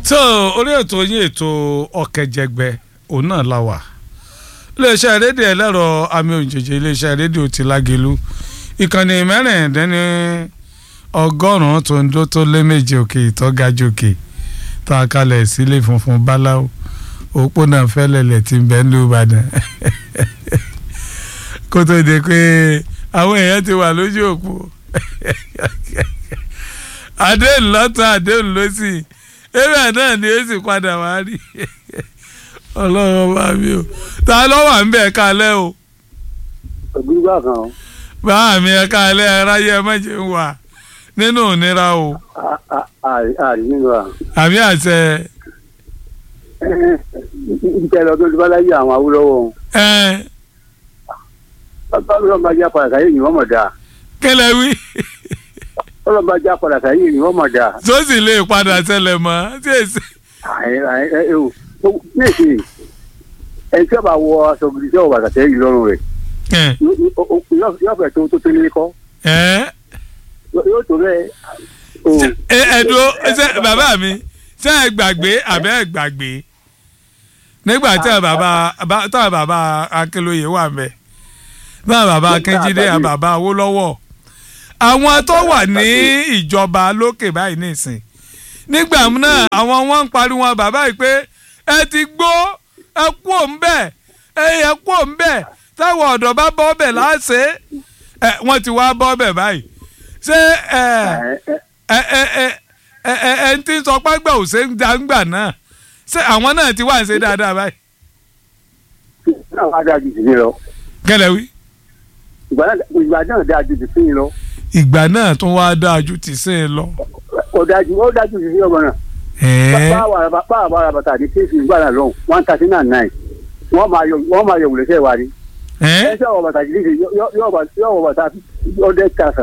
so orí ètò yín ètò ọ̀kẹ́jẹgbẹ́ òun náà la wà iléeṣẹ́ rédíò ẹlẹ́rọ àmì òjèjì iléeṣẹ́ rédíò ti lágelu ìkànnì mẹ́rìndínní ọgọ́rùn-ún tó ń dó tó lé méje òkè ìtọ́gajòkè tá a kalẹ̀ sílé funfun báláwo òpónà fẹ́lẹ̀lẹ̀ tí ń bẹ ní Ìbàdàn kó tó di pé àwọn èèyàn ti wà lójú òpó àdéhùn lọ́tọ̀ àdéhùn lọ́sì ewé náà ni ó sì padà wá rí ọlọ́run bá mi o ta ló wà ń bẹ̀ kalẹ̀ o ògbúgbà kan báà mi ẹ kalẹ̀ aráyé ẹ mọ̀jẹ̀ ń wà nínú ìnira o àríyìnbó à. àmì àṣẹ ìjẹ́ lọ tó ti bá láyé àwọn awúlọ́wọ́ ẹ ọlọ́run bá já padà sáyé yìí wọ́n mọ̀ dáa kílẹ̀ wí ọlọ́run bá já padà sáyé yìí wọ́n mọ̀ dáa. tó sì lè padà ṣẹlẹ̀ mọ́ tí èsì ní èsì ẹni tí ó bá wọ aṣọ gidi tí ó wọ bàtà sẹ́yìn lọ́rùn rẹ̀ ẹ yóò fẹ́ tó tó tó nílé kọ́ ẹ yóò tó bẹ́ẹ̀ o ẹ ẹdùn ṣe bàbá mi ṣe ẹ gbàgbé àbẹ ẹ gbàgbé nígbà tí àwọn bàbá bá- táwọn bàbá Akínlóye wà mẹ táwọn bàbá Akínjídé àwọn bàbá Awólọ́wọ̀ àwọn tó wà ní ìjọba lókè báyìí nìsín nígbà náà àwọn wọn ń pariwo bàbá yìí pé ẹ ti gbó ẹ kú òǹbẹ ẹ yẹ kú òǹbẹ táwọn ọ̀dọ́ bá bọ́ ọbẹ̀ láṣẹ ẹ wọ́n ti wá bọ́ ọbẹ̀ báyìí ṣé ẹ ẹ ẹ ẹ ẹ ẹ ẹ ń tí ń sọ págbà ò ṣe ń dáńgbà náà ṣé àwọn náà ti wá ń ṣe dáadáa báyìí. náà wá dáa ju tìmí lọ kẹlẹ wí. ìgbà náà ìgbà náà dáa ju tìmí lọ ìgbà náà tún wá dáa ju ti ṣe é lọ. ó dáa ju ó dáa ju tìmí ọmọ náà. ẹ̀ẹ́ báwa ara bàtà àti kéèsì ìgbà náà lọ́hùn one thirty nine nine wọ́n máa yọ wọ́n máa yọ wùlẹ́sẹ̀ wa ni. ẹ̀ẹ́ ẹ ṣe ọwọ́ bàtà kéèsì yọ ọwọ́ bàtà ọdẹ kàkà.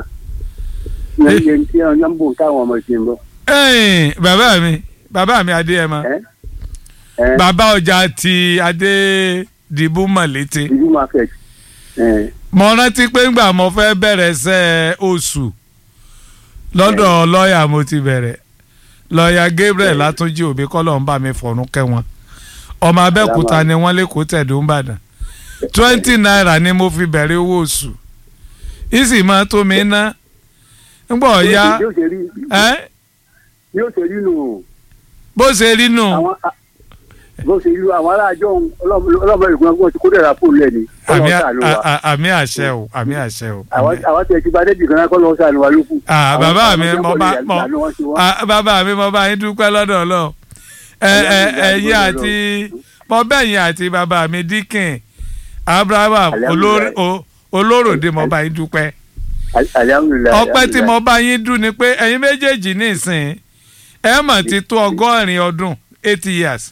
yẹn tí wọn yàn bò táwọn ọmọ ìṣe ń bọ. ẹ̀ẹ́n bàbá mi bàbá mi Adéyẹmọ ẹ ẹ bàbá ọjà ti Adédìbú Mọ̀lété ìlú market. ẹ mo rántí pé ńgbà mo fẹ́ bẹ̀rẹ̀ ṣẹ́ oṣù lọ́dọ̀ lọ́ọ̀yà mo ti bẹ̀rẹ̀ lọ́ọ̀yà Gabriel Látúnjí òbí kọ́lọ̀ ń bá mi fọ̀rún kẹ́ wọn ọmọ Abẹ́òkúta ni wọ́n lẹ́kọ̀ọ́ tẹ̀dó ń bàdàn twenty naira ni mo fi bẹ̀rẹ̀ owó oṣù ìsì máa tó mi ná ńgbọ̀ ọ̀ya yóò ṣe rí ẹ́ yóò ṣe rí nù. bó ṣe rí nù àwọn bó ṣe rí àwọn aráàjọ ọlọ́mọ ìgbọ́n wọn ti kó dẹ̀ra fóònù ẹ̀ ní. àmì Ọlọ́run ṣàánú wa. à- àmì àṣẹ o àmì àṣẹ o. àwọn àmì- àwọn tẹ̀ ti bá débi kan náà kọ́ lọ́wọ́ sànù wa lókù. Ah, Àwọn- bàbá àwọn mi tó mo ń bá bọ̀ mo ìyá ló wọ́n ṣe wọ́n. ah, bàbá mi mo bá yín dúpẹ́ lọ́dọ̀ lọ ẹ ẹ ẹ̀yin àti mo bẹ̀yìn àti bàbá mi Dikin Abraham olórí- o- olóròdé mo bá yín dúpẹ́ Alhamdulillah, ọpẹ́ tí alhamdulillah. mo bá yín dún ni pé ẹ̀yin méjèèjì nísìn ẹ mọ̀ ti tó ọgọ́rin ọdún eighty years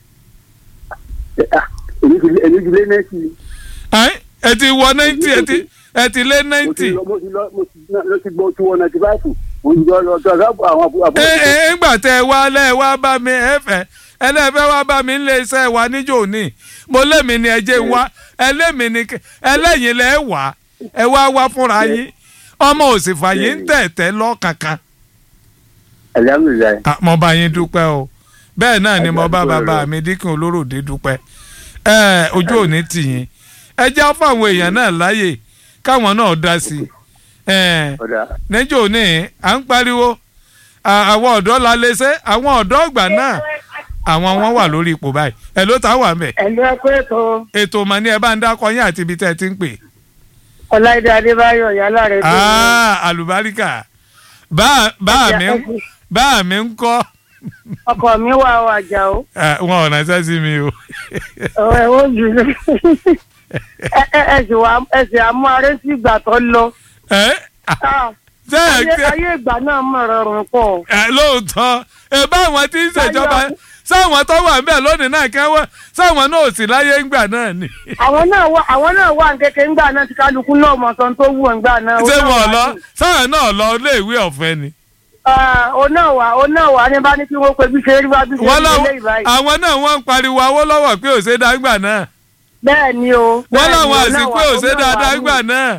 Ah, èmi ti lé- èmi ti lé nẹ́ẹ̀sì. Ẹ́n, ẹ ti wọ ninety ẹ ti ẹ ti lé mo ti ninety lọ mo ti lọ mo ti lọ ti gbọ́ two hundred ninety five mo ti lọ lọ tọ́ àwọn àwọn àbúrò. ẹ ẹ ńgbà tẹ ẹ wá lẹ ẹ wá bá mi ẹ fẹ́ ẹlẹ́fẹ́ wá bá mi nílé iṣẹ́ wa níjó ní mo lémi ni ẹ jẹ́ ń wá ẹlẹ́mi ni kẹ- ẹlẹ́yìn lẹ́ wá ẹ wá wá fúnra yín ọmọ òsì fàyè ń tẹ̀tẹ̀ lọ kankan Alhamdulillah. Ah, mo bá yín dúpẹ́ o bẹ́ẹ̀ náà ni mo bá bàbá mi Díkìn Olóròdé dúpẹ́ ẹ ojú òní tì yín ẹ já fáwọn èèyàn náà láàyè káwọn náà dá sí i ẹ ọ̀dà níjó ní à ń pariwo à- àwọn ọ̀dọ́ la lè ṣe àwọn ọ̀dọ́ ọgbà náà àwọn wọn wà lórí ipò báyìí ẹ ló ta wà mẹ́ ẹ̀lú ẹ̀kọ́ ètò ètò mọ̀ ní ẹ bá ń dákọ yín àti ibi tẹ́ ẹ ti ń pè ọláìdé adébáyọ̀ yálà rẹ̀ tó ní. Ah, àlùbáríkà bá bá mi ń bá mi ń kọ́ ọkọ mi wà ó àjà ó Eh, wọn ò ránṣẹ́ sí mi o ẹ ó jù ú ẹ ẹ ẹ sì wá ẹ sì àmú aré sí ìgbà tó lọ ẹ Ah, ṣé ẹ ayé ṣe ayé ìgbà náà mọ̀ rọrùn pọ̀ ẹ lóòótọ́ ẹ bá àwọn tí ń ṣèjọba sáwọn tó wà ńbẹ̀ lónìí náà kẹ́wọ́ sáwọn náà ò sí láyé ńgbà náà ni àwọn náà wà àwọn náà wà kékeré ńgbà náà tí kálukú náà mọ̀ sọ́n tó wù ńgbà náà. ṣé wọn ò lọ sáwọn náà lọ iléèwé ọ̀fẹ́ ni. ó náà wà ó náà wà ní bá ní kí wọ́n pe bí ṣe rí wá bí ṣe wọ́n rí láwọn lé ìbáyìí. àwọn náà wọ́n ń pariwo Awólọ́wọ̀ pé òṣè dágbà náà bẹ́ẹ̀ ni o. wọ́n bẹ́ẹ̀ ni, láwọn ó náà àsìkò wà, ó òṣè náà wà dágbà ní. náà.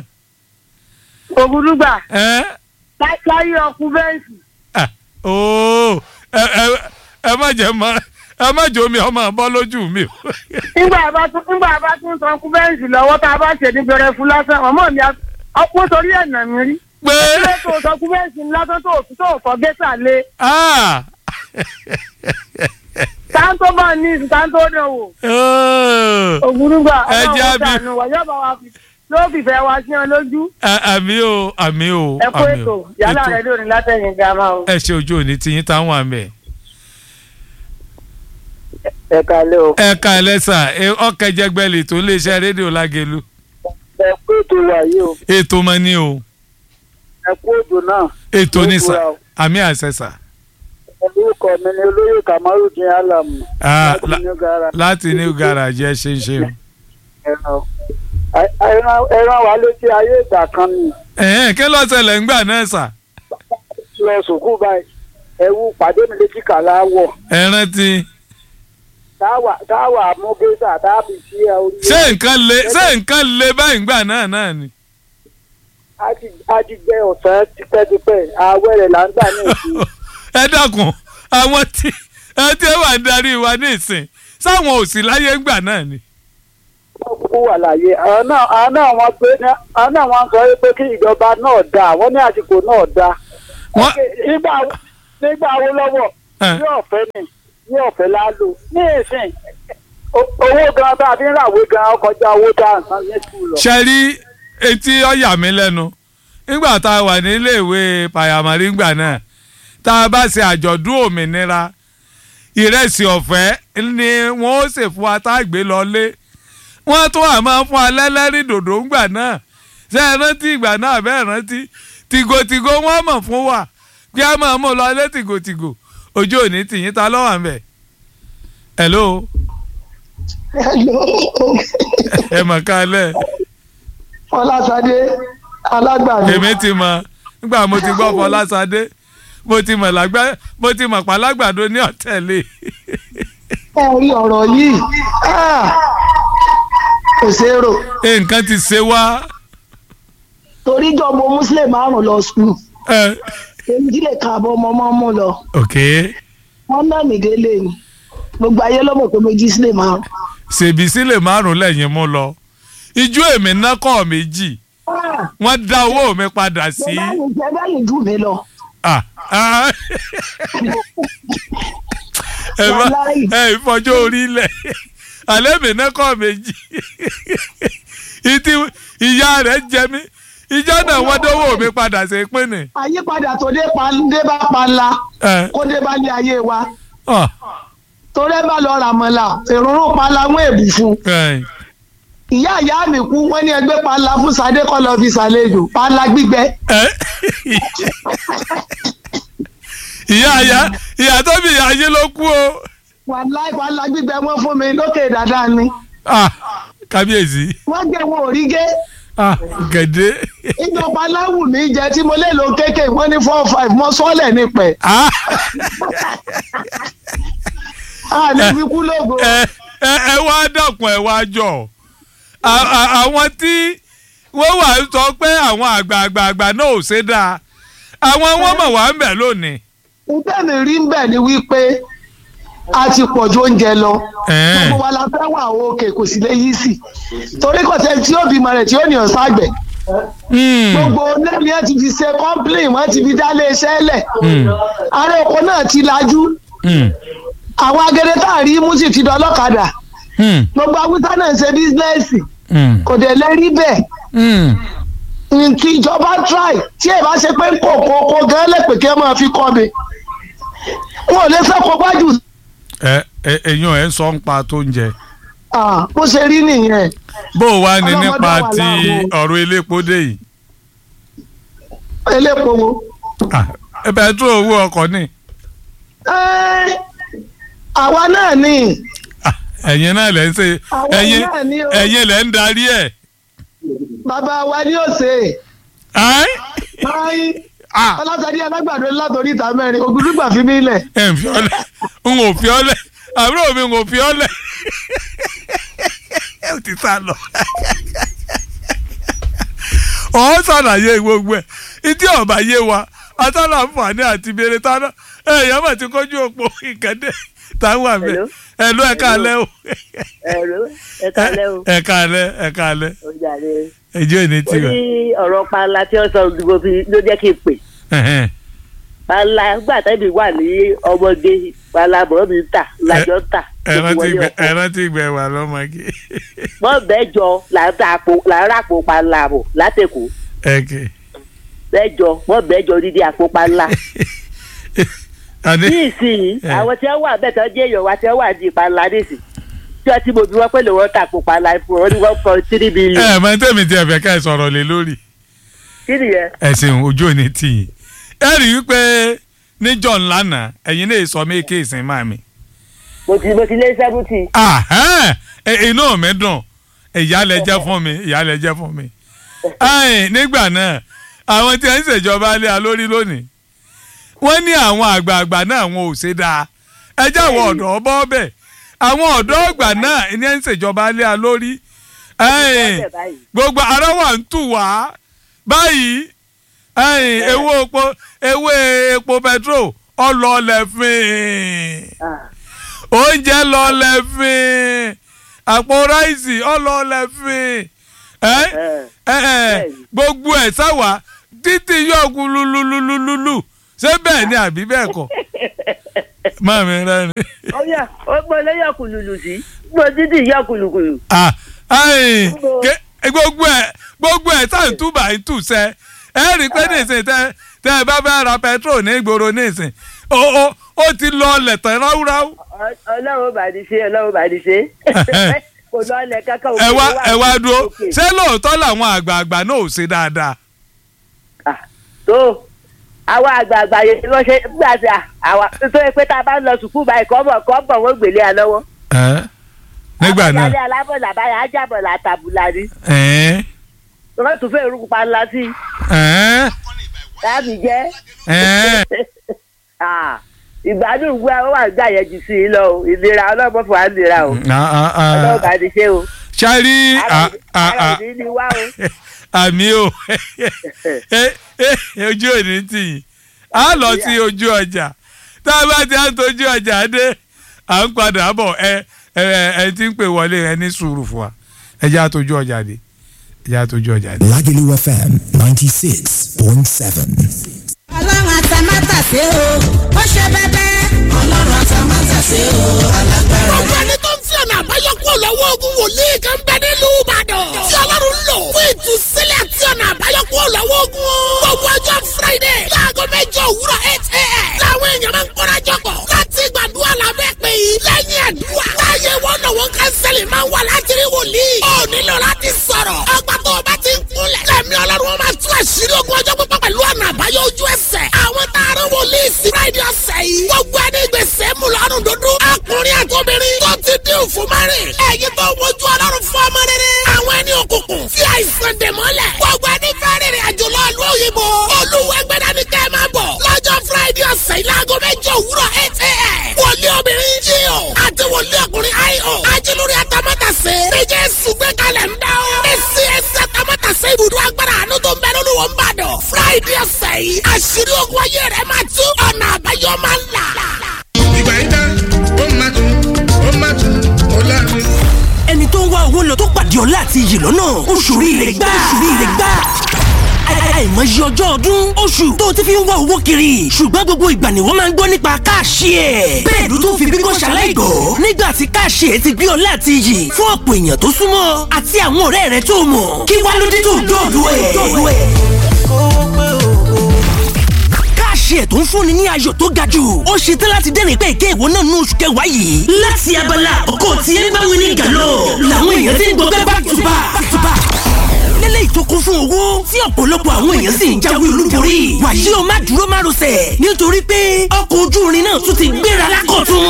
ògúdúgbà ẹ́ láyé ọkùn bẹ́ǹsì Ah, ooo ẹ ẹ ẹ má jẹ́ mọ́ ẹ má jẹ́ omi ọmọ bọ́ lójú mi o. nígbà bá tún nígbà bá tún sọ kú bẹ́ǹsì lọ́wọ́ tá a bá ṣe ní bẹ̀rẹ̀ fún lásán ọmọ mi ọkùnrin torí ẹ̀nà mi rí. pé ilé tó sọ kú bẹ́ǹsì lásán tó tó fọ́ gẹ́sà lé ah, táńtó bá ní ìsìn táńtó dán wò oh, ògùrùgbà Ẹ jẹ́ ọlọ́run àbí- sànù wà yóò bá wa fi yóò fìfẹ́ wa sí ọ lójú à- àmì o àmì o ẹ kó àmì ètò o yálà Ètò. rẹ lónìí látẹ̀yìn gàmá o. ẹ ṣe ojú òní tiyín táwọn àmì ẹ. ẹ kalẹ́ o ẹ ká ẹlẹ́sà ọkẹjẹgbẹ́lì tó lè ṣe rédíò lágẹ̀lú ẹ kú ètò wa yìí o ètò mọ ní o ẹ kú ètò náà ètò ní sà Ètò wa o. àmì àṣẹṣà orúkọ mi ni olóyè kamarudin alamu Ah, láti la- new gara láti new garage ẹ ṣe ń ṣe o. ẹran ẹran ẹran wa létí ayé ìgbà kan ni ẹ̀hẹ́n kí ló ṣẹlẹ̀ ńgbà náà sà lọ sùkúù báyìí ẹwú pàdé mi létí kàlá wọ ẹ rántí táwà táwà mú gẹ́sà tábì sí ẹ orí ṣé nǹkan le ṣé nǹkan le báyìí ńgbà náà náà ni. ajígbẹ́ ọ̀sán tipẹ́tipẹ́ àwẹ̀rẹ̀ là ń gbà ní ìsìn ẹ dákun àwọn tí ẹ tí wà ń darí wa ní ìsìn sáwọn ò sí láyé ńgbà náà ni. kú wà láàyè àwọn náà àwọn náà wọ́n pé àwọn náà wọ́n sọ pé kí ìjọba náà dáa wọ́n ní àsìkò náà dáa wọ́n nígbà nígbà wo lọ́wọ́ ẹ̀, ní ọ̀fẹ́ ni ní ọ̀fẹ́ la lò ní ìsìn o- owó gan bá a fi ń ràwé gan ọkọjá owó tá à ń san ní sùkúù lọ. ṣe rí etí ọ̀yà mi lẹ́nu nígbà tá a wà níléèwé pàyàmọ́rí ńgbà náà tá a bá ṣe àjọ̀dún òmìnira ìrẹsì ọ̀fẹ́ ni wọ́n ó ṣe fún wa tá a gbé lọlé wọ́n tún àmọ́ fún alẹ́lẹ́rìí dòdò ńgbà náà ṣé ẹ rántí ìgbà náà bẹ́ẹ̀ rántí tìgòtìgò wọ́n mọ̀ fún wa kí a máa mú lọ ilé tìgòtìgò ojú òní tìyín ta lọ́wọ́ àmì ẹ̀ hello ẹ mọ̀ kálẹ̀ Fọláṣadé alágbàdo èmi ti mọ̀ nígbà mo ti gbọ́ Fọláṣadé mo ti mọ̀ lágbá mo ti mọ̀ pàlágbàdo ní ọ̀tẹ̀lẹ̀ ẹ rí ọ̀rọ̀ yìí ah, kò ṣeé rò nǹkan ti ṣe wá torí jọmọ muslim márùn lọ skul ẹ, èyí tí lè ka àbọ̀ ọmọ ọmọ mú lọ ok wọn náà mí délé ni gbogbo ayé ló mọ̀ pé méjì sílẹ̀ márùn. ṣèbí sílẹ̀ márùn lẹ́yìn mú lọ ijó èmi ná kọ́ méjì Ah, wọ́n dá owó mi padà sí bẹ́ẹ̀ ni jẹ́ bẹ́ẹ̀ ni jù mí lọ. ah, ah. ẹ má Wàláhì. ẹ ìfọjọ́ orí lẹ̀ alẹ́ mi ná kọ́ méjì ìtì ìyá rẹ̀ jẹ mí ìjọ náà wọ́n dówó mi padà sí pínì. àyípadà tó dé pa dé bá panla ẹ kó dé bá ní ayé wa ọ torí ẹ bá lọ ràmọ̀là èròrò panla wọn èbù fún ẹ ìyá ìyá mi kú wọn ní ẹgbẹ́ panla fún sadé kọ́ lọ fi ṣàlejò panla gbígbẹ ẹ ìyá ìyá ìyá tó bí ìyá yín ló kú o wàláì panla gbígbẹ wọn fún mi lókè dáadáa ni ah kábíyèsí wọ́n gbé wọn ò rí gé ah gẹ̀dẹ́ ìjọba aláwù mi jẹ tí mo lè lo kéèké wọ́n ní four five mọ́ sọ́ọ̀lẹ̀ nípẹ̀ ah a ní fi kú lógo ẹ ẹ ẹ wá dàkún ẹ wá jọ À- à- àwọn tí wọ́n wà ń sọ pé àwọn àgbààgbà náà ò ṣe dáa àwọn wọn mọ̀ wá ń bẹ̀ lónìí. nǹkan mi rí ń bẹ̀ ni wípé a ti pọ̀ ju oúnjẹ lọ Ẹ̀ẹ́n. gbogbo wa la fẹ́ wà òkè kò sì lè yí sí torí kò sẹ́ni tí ó bímọ rẹ̀ tí ó ní ọ̀sán àgbẹ̀ Hmm. gbogbo lẹ́yìn ẹ̀ ti fi ṣe complain wọ́n ti fi dálé iṣẹ́ lẹ̀ Hmm. ààrẹ oko náà ti lajú Hmm. àwọn agẹrẹ tá a rí mú sì ti dọ́lọ́kadà Hmm. gbogbo awúsá náà ń ṣe bísínẹ́sì Hmm. kò dẹ̀ lẹ́rí bẹ́ẹ̀ Hmm. nkí ìjọba try tí ẹ bá ṣe pé kòkó kó gan lẹ́pẹ̀ kí ẹ máa fi kọ́ mi wọn ò lè fẹ́ kó gbájú ẹ ẹ ẹ̀yin ẹ̀ ń sọ ń pa tó ń jẹ. Ah, bó ṣe rí nìyẹn bó o wá ní Ọlọ́mọdé nípa wà ti láàbò. ọ̀rọ̀ elépo dé yìí. elépo wo. Ah, ẹ bẹ̀rẹ̀ tó owó ọkọ̀ ni. Ẹ́, àwa náà ni Ah, ẹ̀yin náà lẹ́ ń ṣe Àwọn ẹ̀yin náà ni o. ẹ̀yin lẹ́ ń darí ẹ̀. bàbá wa ni ó ṣe Ẹ́? báyìí Ah, ọlọ́sàdí alágbàdo látòrí ìta mẹ́rin ògùdùgbà fi mí lẹ̀ ẹ̀ ń fi ọ́ lẹ̀ ń ò fi ọ́ lẹ̀ àbúrò mi ń ò fi ọ́ lẹ̀ ẹ ò ti sá lọ. ọ̀ ṣàlàyé gbogbo ẹ̀ ìdí ọ̀bà yé wa atálàǹfààní àti ìbéèrè tánà èèyàn mà ti kọjú òpó ìkàdé táwọn àmì Hello? ẹ̀lú ẹ̀ka alẹ́ o ẹ̀rọ ẹ̀ka lẹ́ o ẹ̀ka alẹ́ ẹ̀ka alẹ́ ó jàre. ẹjọ́ ìní ó tiwa. ní ọ̀rọ̀ panla tí ó sọ gbogbo fi ló jẹ́ kí n pè. Ẹ̀hẹ́n. panla gbà tẹ́bi wà ní ọmọge panla bọ̀ mi ń tà lájọ́ ń tà. ẹ rántí Wọlé gbẹ- ọkọ̀. ẹ rántí gbẹ wà lọ́mọge. wọ́n bẹ́jọ là ń ta àpò là ń ràpò panla bọ̀ látẹ̀kọ́ ẹ̀kẹ́. bẹ́jọ wọ́n bẹ́jọ dídí àpò panla. àní ní ìsinyìí Eh. àwọn tí wọ́n wà bẹ́ẹ̀ tán jẹ́ èèyàn wa tí wọ́n wà ní panla nísìn tí wọ́n ti mọ̀ bí wọ́n pè lè wọ́n ta àpò panla fún wọn ní one point three billion. ẹ mọ tẹ́mi tí ẹ fẹ́ ká ẹ sọ̀rọ̀ lé lórí. kí nìyẹn. ẹ ṣeun ojú òní tì yín. ẹ rí i pé níjọ́ ńlá náà ẹ̀yin lè sọ mí kí ìsìn máa mi. mo ti mo ti lé seventy. Ahẹ́n, ẹ- inú mi dùn ìyá lẹ jẹ́ fún mi ìyá lẹ jẹ́ fún mi. Ẹ̀yin, nígbà náà àwọn tí ẹ ń ṣèjọba lé a lórí lónìí wọ́n ní àwọn àgbààgbà náà wọn ò ṣe dáa ẹ jẹ́ àwọn ọ̀dọ́ bọ́ bẹ̀ àwọn ọ̀dọ́ ọgbà náà ní ẹ ń ṣèjọba lé a lórí Ẹ̀yin, Bọ́ọ̀bẹ̀ báyìí. gbogbo ara wa ń tù wá báyìí ẹ̀yin, ewé epo ewé epo petrol ọlọ́ọ̀lẹ̀ fín Ah. oúnjẹ lọlẹ̀ fín àpò ráìsì ọlọ́ọ̀lẹ̀ fín ẹ ẹ ẹ gbogbo ẹ̀ sáwà títí yóò kú lululululu ṣé bẹ́ẹ̀ ni àbí bẹ́ẹ̀ kọ́ máa mi rẹ́rìn. ọyà ọgbọ́n lẹ́yìn ọkùnlùlù sí gbọ́ dídì yọ kùlùkùlù. Ah, ayin, ke- gbogbo ẹ̀ gbogbo ẹ̀ tá à ń túbà ń tù sẹ́ ẹ rí i pé nísìn tẹ tẹ ẹ bá fẹ́ ra petrol ní ìgboro nísìn ó ó ó ti lọ ọlẹ̀ tán ráúráú. Ọ- ọlọ́run bá ní ṣe ọlọ́run bá ní ṣe. kò lọ ilẹ̀ kankan òkè ẹ wá ló wà ẹ wá ní dúró òkè. ṣé lóòótọ́ làwọn àgbààgbà náà ò ṣe dáadáa. Ah, tó àwa àgbààgbà yẹn ló ṣe nígbà tí a- àwa tó yẹ pé tá a bá ń lọ sùkúù báyìí kọ́bọ̀ kọ́bọ̀ wọ́n gbélé a lọ́wọ́. Ẹ́, nígbà náà àbájáde alábọ̀là báyà ajábọ̀là àtàbùlà ni ẹ́ẹ́, wọ́n tún fẹ́ irúgbìn pa ńlá sí i ẹ́ẹ́, láàbì jẹ́. ẹ́ẹ́. Ah, ìgbádùn ìwé àwọn wà gbà yẹn jù sí i lọ o ìlera ọlọ́mọ fún wa nira o Ah, ah, ah. ọlọ́run bá ní ṣe o ṣáàrí ara ara òní ni wá o. àmì o Eh, eh, ojú òní tì yín a lọ sí ojú ọjà tá a bá ti à ń tọ́jú ọjà dé à ń padà bọ̀ ẹ ẹ ẹ ti ń pè wọlé ẹ ní sùúrù fún wa ẹ jẹ́ àtọ́jú ọjà dé ẹ jẹ́ àtọ́jú ọjà dé. Lagelu FM 96.7. ọlọ́run àtàmátàsé o ó ṣe bẹ́bẹ́. ọlọ́run àtàmátàsé o alágbára. gbogbo ẹni tó ń fi ọ̀nà àbáyọ kúrò lọ́wọ́ ogun wòlíì kan bẹ nílùú ìbàdàn. tí ọlọ́run lò fún ìtúsílẹ̀ àti ọ̀nà àbáyọ kúrò lọ́wọ́ ogun. gbogbo ọjọ́ friday láago mẹ́jọ òwúrọ̀ eight a.m. làwọn èèyàn máa ń kórajọ pọ̀ láti gbàdúrà lábẹ́ pé yìí lẹ́yìn àdúrà. láyé wọn náà wọn kánsẹ́lì máa ń wà láti rí wòlíì. ó nílò láti sọ̀rọ̀. ọgbà tó o bá ti ń kúnlẹ̀. lẹ́mí ọlọ́run wọn máa tú àṣírí ogun ọjọ́ pípọ́ pẹ̀lú ọ̀nà àbáyọ ojú ẹsẹ̀. àwọn taaró wòlíì sí friday ọ̀sẹ̀ yìí. gbogbo ẹni gbèsè mú lọ́rùn dúdú. ọkùnrin àtòbìnrin tó ti dín òfin márìn. ẹ̀yin tó wojú ọlọ́run fún ọmọ rere. àwọn ẹni òkùnkùn fi àìsàn dè mọ́lẹ̀. gbogbo ẹni fẹ́ rìnrìn àjò lọ ìlú òyìnbó. olúwẹ̀gbẹ̀dá ni kẹ́ ẹ máa bọ̀. lọ́jọ́ friday ọ̀sẹ̀ yìí láago mẹ́jọ òwúrọ̀ eight a.m. wòlíì obìnrin jíò àti wòlíì ọkùnrin io. ajílórí atamátàsé. méjì sùgbẹ́ kalẹ̀ ń dá o. èsì ẹsẹ̀ atamátàsé ibùdó agbára àánú tó ń bẹ lórí wọn bá dọ̀. friday ọ̀sẹ̀ yìí àṣírí ogun ayé rẹ̀ máa tú ọ̀nà àbáyọ máa ń là. ìgbà yìí dá ó máa tún ó máa tún ó láàrin. ẹni tó ń wá owó lọ tó pàdé ọlá àti iyì lọ́nà oṣù rire gbà oṣù rire gbà àìmọye ọjọ́ ọdún oṣù tó ti fi ń wá owó kiri ṣùgbọ́n gbogbo ìgbà ni wọ́n máa ń gbọ́ nípa káàṣì ẹ̀ bẹ́ẹ̀ ló tún fi bíbọ́ ṣaláìgbọ́ nígbà tí káàṣì ẹ̀ ti gbé ọlá àti iyì fún ọ̀pọ̀ èèyàn tó súnmọ́ àti àwọn ọ̀rẹ́ rẹ̀ tó mọ̀ kí wá ló dé tó dọ̀dọ̀ ẹ̀ káàṣì ẹ̀ tó ń fúnni ní ayọ̀ tó ga jù ó ṣe tán láti dẹ́rìn pé ìké ìwọ náà ní oṣù kẹwàá yìí. láti abala àkọ́kọ́ tí ẹ bá wí ní gàlọ́ làwọn èèyàn ti ń gbọ́ bẹ́ẹ̀ back to back back to back. lélẹ́yìí tó kún fún owó tí ọ̀pọ̀lọpọ̀ àwọn èèyàn sì ń jáwé olúborí. wàyí o má dúró má rọsẹ̀ nítorí pé ọkọ̀ ojú irin náà tún ti gbéra lákọ̀tún.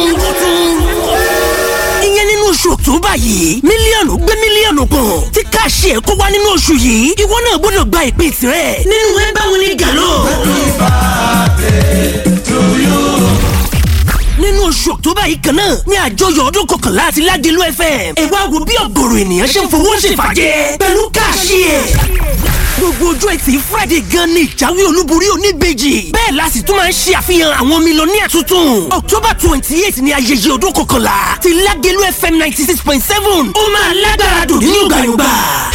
ìyẹn nínú oṣù october yìí mílíọ̀nù gbé mílíọ̀nù kan tí káàṣì ẹ̀ kó wá nínú oṣù yìí ìwọ náà gbọ́dọ̀ gba ìpín tirẹ̀ nínú ẹ bá wí ní gàlọ́. nínú oṣù october yìí kan náà ní àjọyọ̀ ọdún kọkànlá àti ládìlú fm ẹ wá wo bí ọ̀gọ̀rọ̀ ènìyàn ṣe ń fowó ṣèfàjẹ́ pẹ̀lú káàṣì ẹ̀ gbogbo ojú ẹtì friday gan ni ìjáwé olúborí oníbejì bẹ́ẹ̀ la sì tún máa ń ṣe àfihàn àwọn mílíọ̀nìyà tuntun october twenty eight ni ayẹyẹ ọdún kọkànlá ti lágẹ̀lú fm ninety six point seven ó máa lágbára dùn ní yọ̀gbàyọ̀gbà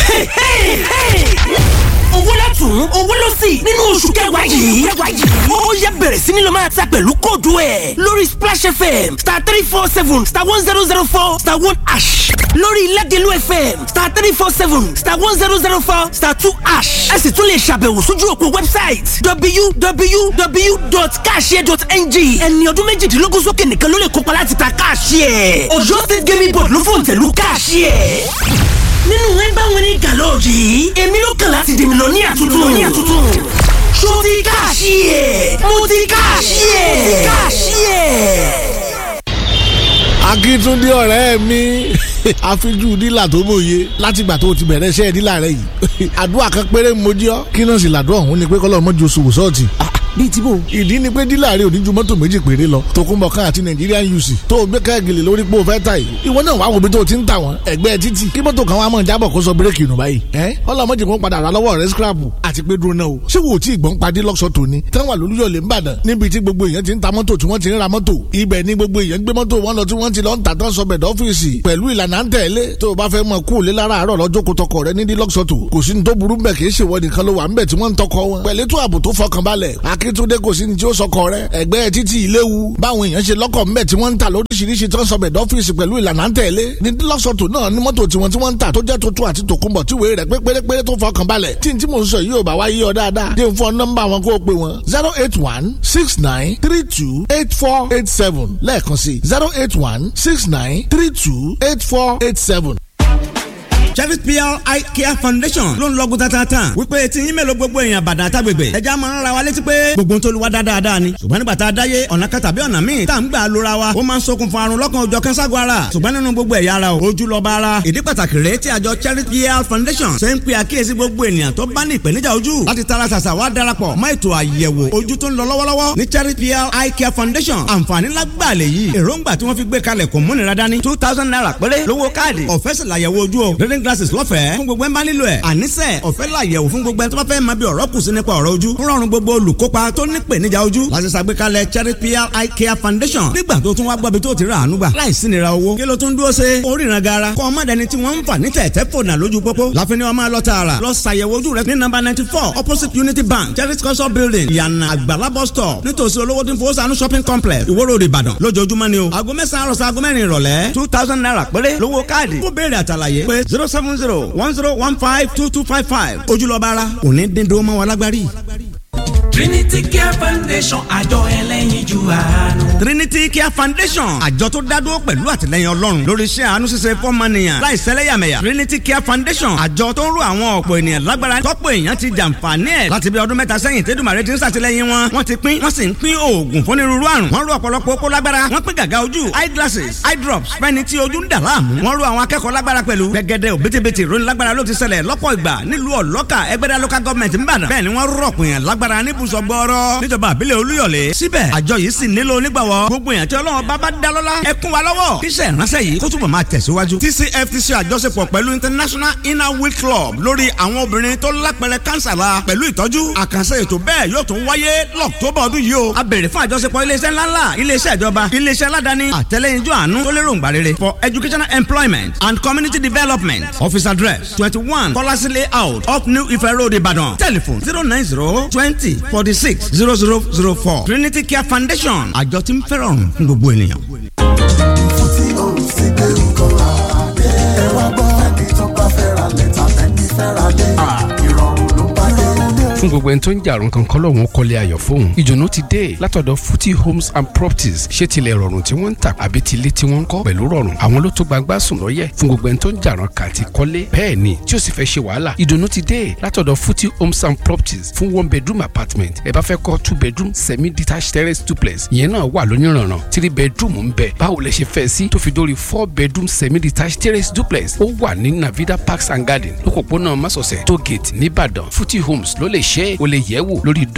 owó lọ́tún owó lọ́sì nínú oṣù kẹwàá yìí ó yẹ bẹ̀rẹ̀ sí ni lọ máa ta pẹ̀lú kóòdù ẹ̀ lórí splash fm star three four seven star one zero zero four star one ash lórí lẹ́gẹ̀lú fm star three four seven star one zero zero four star two ash ẹ sì tún lè ṣàbẹ̀wò sójú òpó website www.cashier.ng ẹni ọdún méjìdínlógún sókè nìkan ló lè kópa láti ta cashier ọjọ́ state gaming board ló fòǹtẹ̀lú cashier nínú ẹgbẹ́ wọn ní gàlọ́ọ̀jì yìí èmi ló kàn láti dèmi lọ ní àtúntò ní àtúntò ṣó ti káàṣì ẹ̀ mo ti káàṣì ẹ̀ káàṣì ẹ̀. akíntúndé ọ̀rẹ́ mi àfijú dílà tó mòye látìgbà tó ti bẹ̀rẹ̀ iṣẹ́ dílà rẹ yìí àdúrà kan péré mo jí ọ́ kí náà sì làdúrà ọ̀hún ni pé kọ́lọ́ mọ́jú oṣù wòsọ́ọ̀tì bíi tí bò. ìdí ni pé dílà rẹ ò ní ju mọ́tò méjì péré lọ tòkunbọ̀ kan àti Nigerian UC tó o gbé káàgìlì lórí pé o fẹ́ ta yìí ìwọ náà wàá wo bí tó o ti ń tà wọ́n ẹgbẹ́ títì kí mọ́tò kan wàá mọ̀ jábọ̀ kó sọ bírèkì nù báyìí ẹ́ ọlọ́mọdé kan padà rà lọ́wọ́ rẹ scrap àti pé dúró náà o ṣé wo tí ìgbọ́n padì lọ́sọ̀ tòní táwọn àlùyọ̀lẹ̀ ń bàdàn níbi tí gbogbo èèyàn ti ń ta mọ́tò tí wọ́n ti ń ra mọ́tò ibẹ̀ ni gbogbo èèyàn gbé mọ́tò wọn lọ tí wọ́n ti lọ ń tà tán sọbẹ̀ dọ́fíìsì pẹ̀lú ìlànà ń tẹ̀lé tó o bá fẹ́ mọ kú òlé lára àárọ̀ lọ́jọ́ kó tọkọ rẹ nídìí lọ́sọ̀tò kò sí ní tó burú bẹ̀ kì í ṣèwọ nìkan ló wà ń bẹ̀ tí wọ́n ń tọkọ wọn pẹ̀lú ètò ààbò tó fọkànbalẹ̀ akíntúndé kò sí ní tí ó sọkọ rẹ ẹgbẹ́ títí ìléwu báwọn èèyàn ṣe lọ́kọ̀ ńbẹ̀ tí wọ́n ń ta lóríṣiríṣi tó ń sọbẹ̀ dọ́fíìsì pẹ̀lú ìlànà ń tẹ̀lé ní lọ́sọ̀tò náà ní mọ́tò tiwọn tí wọ́n ń tà tó jẹ́ tuntun àti tòkunbọ̀ tí wèé rẹ̀ pé pérépéré tó fọkàn balẹ̀ tí n tí mò ń sọ yìí ò bá wá yí ọ dáadáa dé fún nọ́mbà wọn kó o pè wọn zero eight one six nine three two eight four eight seven lẹ́ẹ̀kan sí zero eight one six nine three two eight four eight seven Cherry PR Eye Care Foundation ló ń lọ́gùn tatata wípé tí yín mélòó gbogbo èèyàn bàdàn àtàgbègbè ẹja máa ń ra wa létí pé gbogbo ń tolúwa dáadáa ni ṣùgbọ́n nígbà tá a dáyé ọ̀nà kan tàbí ọ̀nà míì tá à ń gbà lóra wa ó máa ń ṣokùnfà àrùn lọ́kàn òjọ̀ kẹ́ńságo ara ṣùgbọ́n nínú gbogbo ẹ̀yà ara o ojú lọ́ba ara ìdí pàtàkì rèé tí àjọ Cherry PR Foundation ṣe ń pe àkíyèsí gbogbo ènìyàn tó bá ní ìpèníjà ojú láti tara ṣàṣà wá darapọ̀ mọ́ ètò àyẹ̀wò ojú tó ń lọ lọ́wọ́lọ́wọ́ ní Cherry PR Eye Care Foundation àǹfààní lágbàá lè yí èròǹgbà tí wọ́n fi gbé kalẹ̀ kò múnira dání two thousand naira péré lówó káàdì ọ̀fẹ́ sì làyẹ̀wò ojú o reading glasses lọ́fẹ̀ẹ́ fún gbogbo ẹ̀ bá nílò ẹ̀ àníṣe ọ̀fẹ́ làyẹ̀wò fún gbogbo ẹ̀ tó bá fẹ́ máa bí ọ̀rọ̀ kù sí nípa ọ̀rọ̀ ojú ń rọrùn gbogbo olùkópa tó ní ìpèníjà ojú láti ṣàgbékalẹ̀ Cherry PR Eye Care Foundation nígbà tó tún wá gbọ́bi tó ti rà àánú gbà láìsí nira owó kí ló tún dúró ṣe oríran gara kọ́ ọmọ dẹni tí wọ́n ń fà ní tẹ̀tẹ̀ fònà lójú pópó láfin ni wọ́n máa lọ tààrà lọ ṣàyẹ̀wò ojú rẹ ní nọ́mbà ninety four opposite Unity Bank Cherry culture building ìyànà àgbàlá bus stop nítòsí olówó tí ń fowó sànú shopping complex Ìwó Road Ìbàdàn lójoojúmọ́ ni o aago mẹ́sàn-án àròsọ aago mẹ́rin ìrọ̀lẹ́ two thousand naira péré lówó káàdì fún béèrè àtàlàyé pé zero seven zero one zero one five two two five five ojúlọ́ba ara òní dídó mọ́ wa lágbárí. Trinity Care Foundation àjọ ẹlẹ́yinjú àánú. Trinity Care Foundation àjọ tó dádúró pẹ̀lú àtìlẹyìn Ọlọ́run lórí iṣẹ́ àánú ṣíṣe fọ́mọnìyàn láì sẹ́lẹ̀yàmẹ̀yà Trinity Care Foundation àjọ tó ń ro àwọn ọ̀pọ̀ ènìyàn lágbára tọ́pọ̀ èèyàn ti jàǹfààní ẹ̀ láti bí ọdún mẹ́ta sẹ́yìn tẹ́dùmàrè ti ń ṣàtìlẹyìn wọn wọ́n ti pín wọ́n sì ń pín oògùn fún onírúurú àrùn wọ́n ro ọ̀pọ̀lọpọ̀ okó lágbára wọ́n pín gàgà ojú eye glasses eye drops fẹ́ni tí ojú ń dà láàmú wọ́n ro àwọn akẹ́kọ̀ọ́ lágbára pẹ̀lú gẹ́gẹ́dẹ́ òbítíbitì ìròyìn lágbára ló ti ṣẹlẹ̀ lọ́pọ̀ ìgbà nílùú ọ̀lọ́kà ẹgbẹ́dá local government ń bàdàn bẹ́ẹ̀ ni wọ́n rọ̀pọ̀ èèyàn lágbára níbùsọ̀ gbọ́ọ́rọ́ níjọba àbílẹ̀ olúyọ̀lé síbẹ̀ àjọ yìí sì nílò onígbàwọ́ gbogbo èèyàn tí ọlọ́run bá bá dá lọ́lá ẹ kún wa lọ́wọ́ kíṣẹ́ ìránṣẹ́ yìí kó túbọ̀ máa tẹ̀síwájú. TCFTC àjọṣepọ̀ pẹ̀lú International Inner Wheel Club lórí àwọn obìnrin tó lápẹrẹ kánsà la pẹ̀lú ìtọ́jú àkànṣe ètò bẹ́ẹ̀ yóò tún wáyé lọ́któbà ọdún yìí o. a béèrè fún àjọṣepọ̀ iléeṣẹ́ ńláńlá iléeṣẹ́ ìjọba iléeṣẹ́ aládàáni àtẹlẹ́yinjú àánú tó lérò ńgbà rere for educational employment and community development office address twenty one Kọ́lásí layout up New Ife Road Ìbàdàn telephone zero nine zero twenty forty six zero zero zero four Trinity Care Foundation àjọ tí ń fẹ́ràn fún gbogbo ènìyàn. fún tí o sì gbé nǹkan àdé. ẹ wá gbọ́ ẹni tó bá fẹ́ ra lẹ́tà ẹni fẹ́ ra lé. ìrọ̀rùn ló bá dé. fún gbogbo ẹni tó ń jàrún kankan lọ́wọ́n kọ́lé ayọ̀ fóun ìdùnnú ti dé látọ̀dọ̀ Futi Homes and Properties ṣé tilẹ̀ rọrùn tí wọ́n ń tà àbí tilé tí wọ́n ń kọ́ pẹ̀lú rọrùn àwọn ló tó gbangba sùn lọ́yẹ̀ fún gbogbo ẹni tó ń jàrún kà àti kọ́lé bẹ́ẹ̀ ni tí ó sì fẹ́ ṣe wàhálà ìdùnnú ti dé látọ̀dọ̀ Futi Homes and Properties fún one bedroom apartment ẹ bá fẹ́ kọ́ two bedroom semi detached terrace duplex ìyẹn náà wà lóníranran three bedroom ń bẹ báwo lẹ ṣe fẹ́ sí tó fi dórí four bedroom semi detached terrace duplex ó wà ní Navida Parks and Garden lókòpónà Masọ̀sẹ̀ tógate nìbàdàn Futi Homes ló lè ṣe é o lè yẹ̀ wò lórí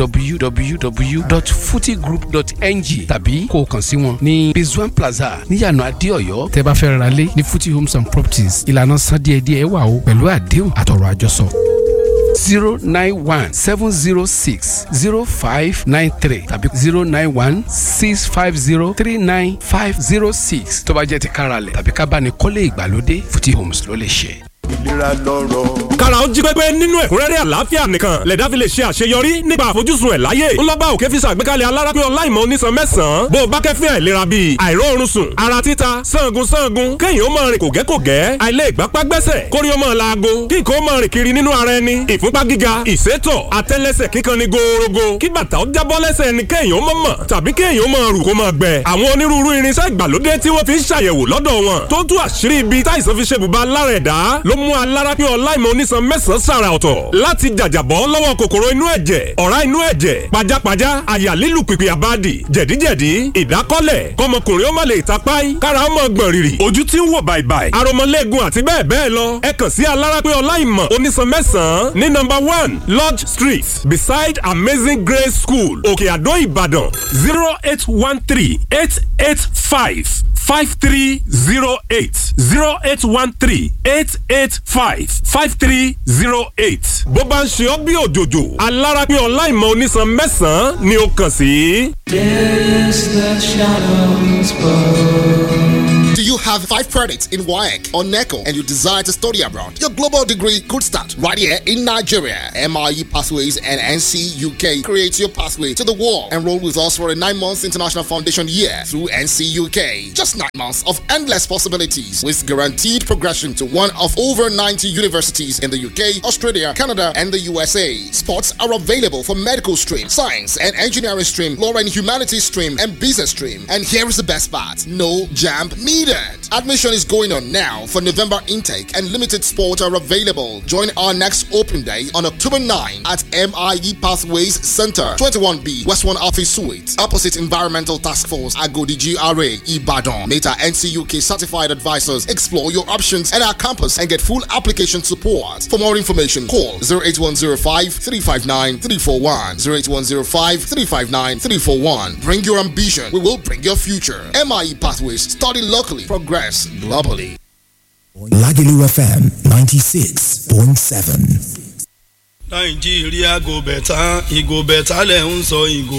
www.futigroup.ng tàbí kó o kàn sí wọn ní Rizwan Plaza níyànà Adéọ̀yọ́ tẹ́ bá fẹ́ ra lé ní Futi Homes and Properties ìlànà san díẹ̀díẹ̀ wà o pẹ̀lú àdéhùn àtọ̀rọ̀ àjọsọ zero nine one seven zero six zero five nine three tàbí zero nine one six five zero three nine five zero six tó bá jẹ́ ti káralẹ̀ tàbí ká bá ní kọ́lé ìgbàlódé Futi Homes ló lè ṣe. ìlera lọ́rọ̀. kára ó jí pépé nínú ẹ̀kúnrẹ́rẹ́ àlàáfíà nìkan lẹ̀dá fi lè ṣe àṣeyọrí nípa àfojúsùn ẹ̀ láyé ńlọ́gbà òkè fi ṣàgbékalẹ̀ alárápín ọláìmọ̀ onísan mẹ́sàn-án bó o bá kẹ́fín àìlera bíi àìróorun sùn ara títa sangun sangun kéèyàn ó máa rìn kògẹ́kògẹ́ àìlè ìgbápá gbẹ́sẹ̀ kórí ó máa laago kí nǹkan ó máa rìn kiri nínú ara ẹni ìfúnpá gíga ìsétọ̀ àtẹ́lẹsẹ̀ kíkan ni gòòrògò kí bàtà ó jábọ́ lẹ́sẹ̀ ẹni kéèyàn ó mọ̀ mọ̀ tàbí kéèyàn ó máa rù kó máa gbẹ àwọn onírúurú irinṣẹ́ ìgbàlódé tí wọ́n fi ń ṣàyẹ̀wò lọ́dọ̀ wọn tó tú àṣírí ibi táìsàn fi ṣe bùbá lára ẹ̀dá ló mú alárápín ọláìmọ̀ onísan mẹ́sàn-án sàrà ọ̀tọ̀ láti jàjàbọ́ lọ́wọ́ kòkòrò inú ẹ̀jẹ̀ ọ̀rá inú ẹ̀jẹ̀ pajápajá àyà lílù pìpì àbádì jẹ̀díjẹ̀dí ìdákọ́lẹ̀ kọmọkùnrin ó má lè tapáì kára ó mọ̀ gbọ̀n rìrì ojú tí ń wò bàìbàì aromọlẹ́gun àti bẹ́ẹ̀ bẹ́ẹ̀ lọ ẹ kàn sí alárápín ọláìmọ̀ onísan mẹ́sàn-án ní nọ́mbà one lodge street beside amazing grace school òkè àdó ìbàdàn zero eight one three eight eight five five three zero eight zero eight one three eight eight five five three zero eight. bó bá ń ṣe ọ́ bí òjòjò alárápín ọláìmọ̀ onísan mẹ́sàn-án ni ó kàn sí. Yes, the shadows bow. Do you have five credits in WAEC or NECO and you desire to study abroad? Your global degree could start right here in Nigeria. MIE Pathways and NC UK creates your pathway to the world. Enroll with us for a nine months international foundation year through NC UK. Just nine months of endless possibilities with guaranteed progression to one of over 90 universities in the UK, Australia, Canada, and the USA. Spots are available for medical stream, science and engineering stream, law and humanities stream, and business stream. And here is the best part no jam needed. Admission is going on now for November intake, and limited spots are available. Join our next open day on October 9 at MIE Pathways Center, 21B, West 1 Office Suite, opposite Environmental Task Force, Agodi GRA, Ibadan. Meta NCUK certified advisors explore your options at our campus and get full application support. For more information, call 08105 359 341. 08105 359 341. Bring your ambition, we will bring your future. MIE Pathways, study locally, progress globally. Lagelu FM 96.7. nàìjíríà gò bẹ̀tà ìgò bẹ̀tà lẹ̀ ń sọ ìgò